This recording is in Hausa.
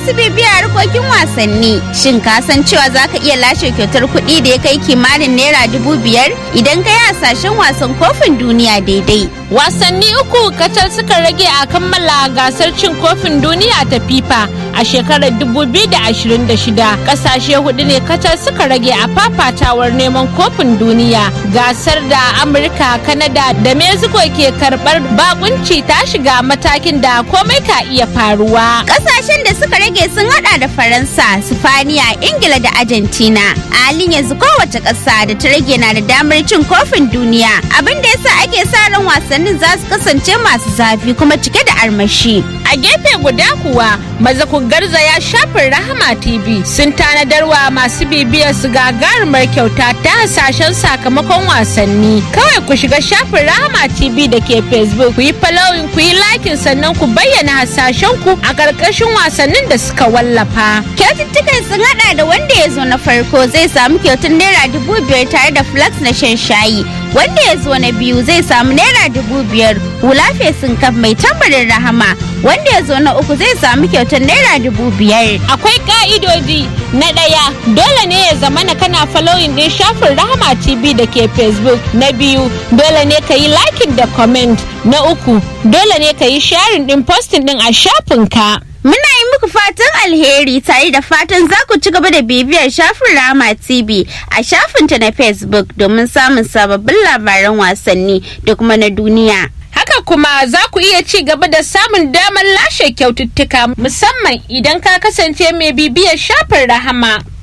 masu bibiya harkokin wasanni, shin ka san cewa za ka iya lashe kyautar kuɗi da ya kai kimanin naira dubu biyar idan ka yi hasashen wasan kofin duniya daidai. Wasanni uku kacal suka rage a kammala gasar cin kofin duniya ta FIFA a shekarar 2026. Kasashe hudu ne kacal suka rage a fafatawar neman kofin duniya. Gasar da Amurka, Kanada da Mexico ke karbar bakunci ta shiga matakin da komai ka iya faruwa. Kasashen da suka rage sun hada da Faransa, Sifaniya, Ingila da Argentina. A halin yanzu kowace ƙasa da ta rage na da damar cin kofin duniya. Abin da yasa ake sa ran wasannin za su kasance masu zafi kuma cike da armashi. A gefe guda kuwa maza ku garzaya shafin Rahama TV sun tanadarwa masu bibiyar su gagarumar kyauta ta hasashen sakamakon wasanni. Kawai ku shiga shafin Rahama TV da ke Facebook ku yi following ku yi likin sannan ku bayyana hasashen ku a ƙarƙashin wasannin da suka wallafa. Kyaututtukan sun hada da wanda ya zo na farko zai samu kyautar naira dubu biyar tare da flax na shan shayi. Wanda ya zo na biyu zai samu naira dubu biyar hula fesin kaf mai tambarin rahama. Wanda ya zo na uku zai samu kyautar naira dubu biyar. Akwai ka'idodi na ɗaya dole ne ya zama na kana following ɗin shafin Rahama TV da ke Facebook. Na biyu dole ne ka yi liking da comment. Na uku dole ne ka yi sharing ɗin posting ɗin a shafinka. Muna yi muku fatan alheri tare da fatan za ku ci gaba da bibiyar shafin Rama TV a shafinta na Facebook domin samun sababbin labaran wasanni da kuma na duniya. Haka kuma za ku iya ci gaba da samun damar lashe kyaututtuka musamman idan ka kasance mai bibiyar shafin Rahama.